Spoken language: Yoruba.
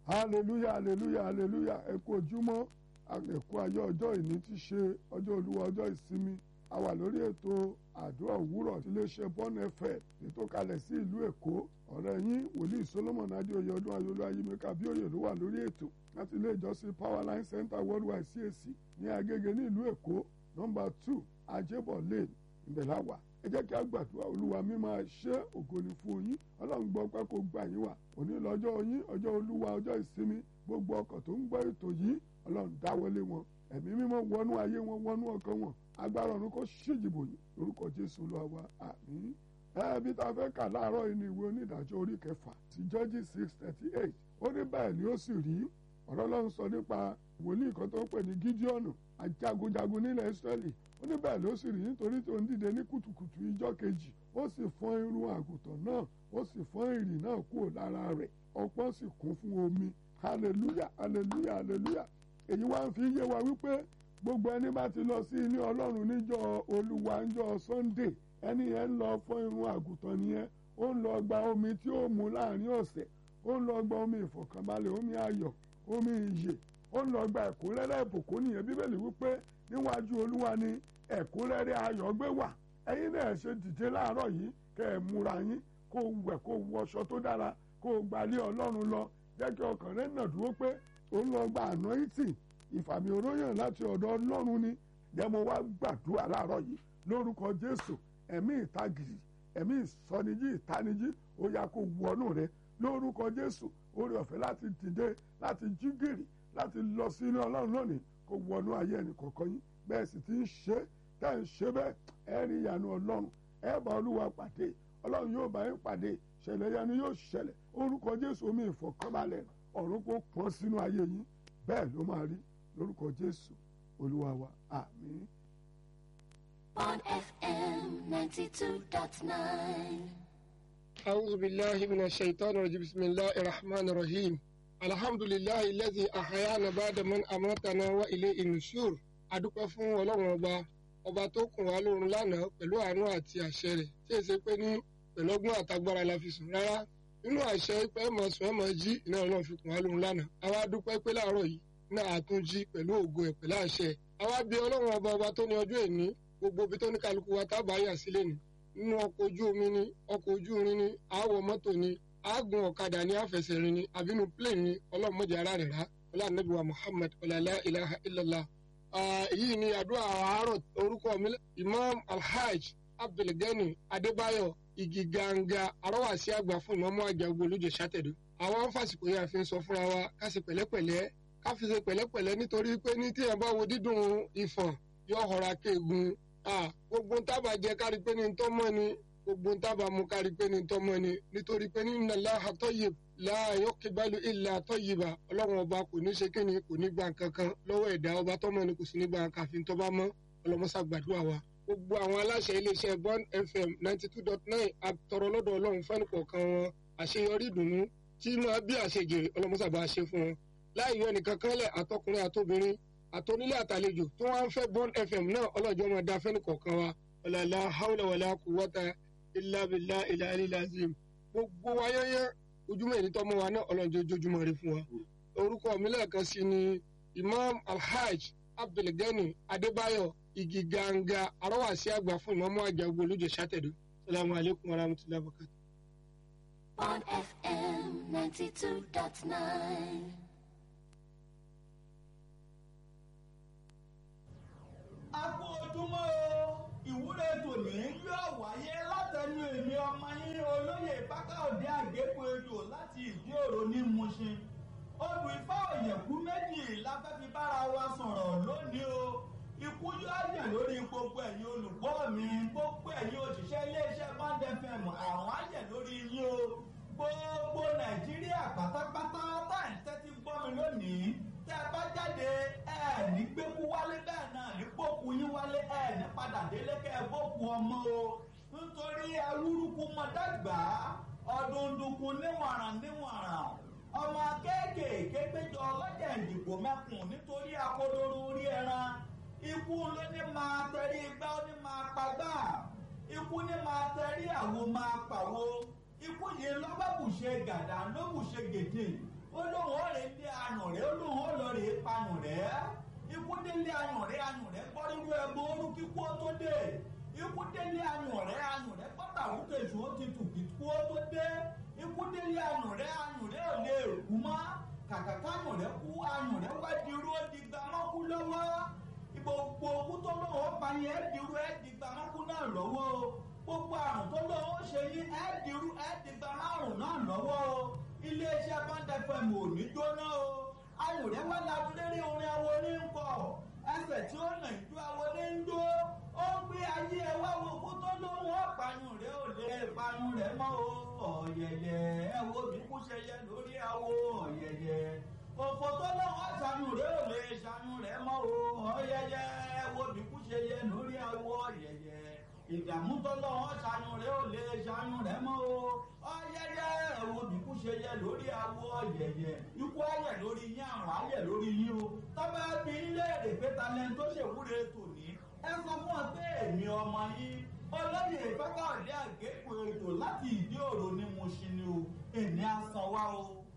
hallelujah hallelujah hallelujah ẹ kú ojúmọ́ ẹ̀kú ayé ọjọ́ ìní ti ṣe ọjọ́ olúwa ọjọ́ ìsinmi a wà lórí ètò àdúrà òwúrọ̀ iléeṣẹ́ bọ́n fm ètò kalẹ̀ sí ìlú èkó ọ̀rẹ́ yín wòlíì solomon adéoyè ọdún ayọ̀lú ayémẹ́ka bíòyè ló wà lórí ètò láti ilé ìjọsìn powerline center worldwide cac ní agége ní ìlú èkó nọ́mbà two ajébọ̀ lane ìbẹ̀láwà ẹ jẹ́ kí a gbàdúrà olúwa mi máa ṣe ògo ni fún yín ọlọ́run gbọ́ pé kó gbà yín wà òní lọ́jọ́ yín ọjọ́ olúwa ọjọ́ ìsinmi gbogbo ọkọ̀ tó ń gbọ́ ètò yìí ọlọ́run dáwọ́lé wọn ẹ̀mí mímọ́ wọnú ayé wọn wọnú ọkàn wọn agbára ọ̀run kó ṣèjìbò yìí lórúkọ jésù olúwa wa àmín ẹbí tá a fẹ́ kà láàárọ̀ yìí ní ìwé onídàájọ́ orí kẹfà ti judges six thirty eight ó ní bẹ́ẹ̀ ni ó sì rí ọ̀rọ̀ ọlọ́run sọ nípa wòlíì kan tó ń pè ní gídíọ̀nù ajagunjagun nílẹ̀ israẹli ó ní bẹ́ẹ̀ ló sì rí nítorí tó ń dìde ní kùtùkùtù ìjọ́ kejì ó sì fọ́n irun àgùntàn náà ó sì fọ́n ìrì náà kúrò lára rẹ̀ ọpọ́n sì kún fún omi hallelujah hallelujah hallelujah èyí wá ń fi yé wa wípé gbogbo ẹni bá ti lọ sí ilé ọlọ́run níjọ́ olúwa níjọ́ sunday ẹni yẹn ń lọ fọ́n irun àgùntàn nìyẹn ó ń lọ gba omi tí ó mu láàrin ọ̀sẹ̀ ó ń lọ gba omi ìfọ̀kànbalẹ̀ omi ayọ̀ omi ìyè ó ń lọ gba ẹ̀kúnrẹ́rẹ́ ìbùkún nìyẹn bíbélì wípé níwájú olúwa ni ẹ̀kúnrẹ́rẹ́ ayọ̀ gbé wà ẹ̀yin náà ṣe dìde láàárọ̀ yìí kẹ́ ẹ̀ múra yín kó wẹ̀ kó wọṣọ tó dára kó gbalẹ̀ ọlọ́run lọ jẹ́ kí ọkàn rẹ̀ nà dúró pé ó ń lọ gba anointing ìfàmì oróyàn láti ọ̀dọ̀ ọlọ́run ni jẹ́ mo wá gbàdúrà láàárọ̀ yìí lórúkọ jésù ẹ̀mí ìtagìrì ẹ̀mí ìsọnijí ìtanijí ó yá kó wọnú rẹ lórúkọ jésù orí ọ̀fẹ́ láti dìde láti jí gìrì láti lọ sí ilé ọlọ́run lónìí kó wọnú ayé ẹnì kọ̀ọ̀kan yín bẹ́ẹ̀ sì ti ń ṣe tẹ́ ń ṣe bẹ́ẹ̀ ẹ rí ìyanu ọlọ́run ẹ bá olúwa pàdé ọlọ́run yóò bá yín pàdé ṣẹlẹ̀ yanu yóò ṣẹlẹ̀ orúkọ jésù omi ìfọ̀kànbalẹ̀ ọ̀run kó pọ́n sínú ayé yín bẹ́ẹ̀ ló máa rí lórúkọ jésù olúwa wa àmín. on FM 92.9. أعوذ بالله من الشيطان الرجيم بسم الله الرحمن الرحيم الحمد لله الذي أحيانا بعد من أماتنا وإليه النشور adúpẹ́ fún ọlọ́run ọba ọba tó kùn wá lóorun lánàá pẹ̀lú àánú àti àṣẹ rẹ̀ tí èsì pé ní pẹ̀lú ọgbọ́n àtagbára la fi sùn rárá nínú àṣẹ pé ẹ̀ mọ̀ sùn ẹ̀ mọ̀ jí iná ọlọ́run fi kùn wá lóorun lánàá àwa dúpẹ́ pé láàárọ̀ yìí náà àtúnjí pẹ̀lú ògo ẹ̀ pẹ̀lú àṣẹ àwa bí ọlọ́run ọba ọba tó ní ọjọ́ èní gbogbo ibi tó ní kálukú wa tábà yà sílẹ̀ ni nínú ọkọ̀ ojú omi ni ọkọ̀ ojú irin ni àwọ̀ mọ́tò ni àágùn ọ̀kadà ní àfẹsẹ̀rin ni àbínú plane ni ọlọ́mọdé ara rẹ̀ rá ọlọ́ànàbí wa muhammad ọ̀làlá ilaha illallah. èyí ni àdúrà àárọ̀ orúkọ mi imam alhaj abdulgani adébáyọ̀ igi ganga arọ́wàsí àgbà fún ìmọ̀mọ́ àjàgbó olójó sátẹ̀dọ̀. àwọn fásitì yẹn fi ń sọ fúnra wa ká ṣe pẹ̀lẹ́pẹ̀lẹ́ ká fi ṣe pẹ̀lẹ́pẹ̀lẹ́ nítorí pé ní tíyẹn bá wo dídùn ìfọ̀n yóò họra kéegun gbogbo ń tábà jẹ kárí pé ní tọ́ mọ́ ni gbogbo ń tábà mu kárí pé ní tọ́ mọ́ ni nítorí pé ní nàlá àtọ́yè láàyò kíbalù ilà àtọ́yìbà ọlọ́run ọba kò ní ṣe kí ni kò ní gba nǹkan kan lọ́wọ́ ẹ̀dá ọba tọ́mọ ni kò sì ní gba nǹkan àfi tọ́ bá mọ́ ọlọ́mọṣà gbàdúrà wa. gbogbo àwọn aláṣẹ iléeṣẹ́ bond fm ninety two dot nine àtọrọ lọ́dọ̀ ọlọ́run fẹ́ni kọ̀ọ̀kan wọn àṣeyọrí ìdùnnú tí máa bí àṣejèrè ọlọ́mọṣà bá ṣe fún wọn. láì yọ ẹnìkan kan lẹ̀ àtọkùnrin àtobìnrin àtọ́nílé àtàlejò tó wá ń fẹ́ bond fm náà ọlọ́jọ́ máa da fẹ́ni kọ̀ọ̀kan wa ọ̀làlá haúlẹ̀ wàlá kú wọ́ta ìlàbìlà ìlàlílàzìm gbogbo wáyẹ́yẹ́ ojúmọ́ èyí tọ́mọ wa náà ọlọ́jọ́ ojoojúmọ́ rí fún wa. orúkọ mi lẹ́ẹ̀kan sí ni imam alhaj abdulgani adébáyọ̀ igi ganga arọ́wàsí àgbà fún ìmọ̀mọ́ àjàgbó olójó sátẹ̀dọ̀ salamu alaykum wa rahmatulahi wa barakatuh. on FM 92.9. a kú ojúmọ́ o ìwúre tòní yóò wáyé látẹnu èmi ọmọ yín olóyè bákàòdé àgékù ejò láti ìdí òro ní Mushin odù ifá òyìnbó méjì la fẹ́ fi bára wa sọ̀rọ̀ lónìí o ikú yóò yàn lórí gbogbo ẹ̀yin olùgbọ́ mi gbogbo ẹ̀yin òṣìṣẹ́ iléeṣẹ́ band fm àwọn àyẹ̀ lórí yín o gbogbo nàìjíríà pátápátá tá à ń tẹ́tí gbọ́ mi lónìí tẹ́ ẹ bá jáde ẹ ní gbẹ́kú wálé bẹ́ẹ̀ náà ní gbókù yín wálé ẹ ní padà délé kẹ́ ẹ gbókù ọmọ o nítorí awúrúkú mọ dàgbà ọdún dùnkún níwọ̀nràn níwọ̀nràn ọmọ kéékèèké péjọ ọlọ́jà ìdìbò mẹ́kùn nítorí akodoro orí ẹran ikú ló ní máa tẹrí igbá ó ní máa pagbá ikú ní máa tẹrí àwo máa pàwo ikú yìí lọ́gbà bùṣe gàdá ló bùṣe gèdè ó lóun ó rè dé ayùn rẹ̀ ó lóun ó lọ rè payùn rẹ̀ ikú délé ayùn rẹ̀ ayùn rẹ̀ gbọ́ nínú ẹgbẹ́ orú kíkú ó tó dé ikú délé ayùn rẹ̀ ayùn rẹ̀ gbọ́dọ̀ àwùjọ èso ó ti tù kíkú ó tó dé ikú délé ayùn rẹ̀ ayùn rẹ̀ ò lè kú mọ́ kàkà káyùn rẹ̀ kú ayùn rẹ̀ wá di irú ó di gbàmọ́kú lọ́wọ́ gbogbo owó tó lọ́wọ́ pa yẹn ẹ́ dirú ẹ́ di gbàmọ́kú náà lọ́wọ́ o gbogbo àrùn tó lọ́wọ́ ṣe yín ẹ́ dirú ẹ́ di gbàmọ́rùn náà lọ́wọ́ o iléeṣẹ́ báńdẹ́fẹ̀m ò ní jóná o ayùn rẹ̀ wá labúlérí orin awo ní ń kọ ẹsẹ̀ tí ó nà ìjó awo ní ń jó ó ń gbé ayé ẹ wá wo kó tó lọ́wọ́ ọ̀pàyùn rẹ̀ ò lè pàyùn rẹ̀ mọ́ o ọ̀yẹ̀yẹ̀ ẹ wo bí kú ṣe yẹ lórí awo ọ̀yẹ̀yẹ̀ òfò tó lọ́wọ́ ṣàánú rẹ̀ ò lè ṣàánú rẹ̀ mọ́ o ọ̀yẹ̀yẹ̀ ẹ wo bí kú ṣe yẹ lórí awo ọ̀yẹ̀yẹ̀ ìdààmú tó lọ́wọ́ ṣàánú rẹ̀ ò lè ṣàánú rẹ̀ mọ́ o ọ̀yẹ̀yẹ̀ ẹ wo bí kú ṣe yẹ lórí awo ọ̀yẹ̀yẹ̀ ikú ayẹ̀ lórí yín àrùn ayẹ̀ lórí yín o tọ́ba bí ilé èrè pé talent tó ṣèwúre tòní ẹ sọ fún ọ pé èmi ọmọ yín olóyè ìfẹ́kọ̀ọ́dé àgékù ètò láti ìdí òro ní mo ṣe ni o èmi á san wá o.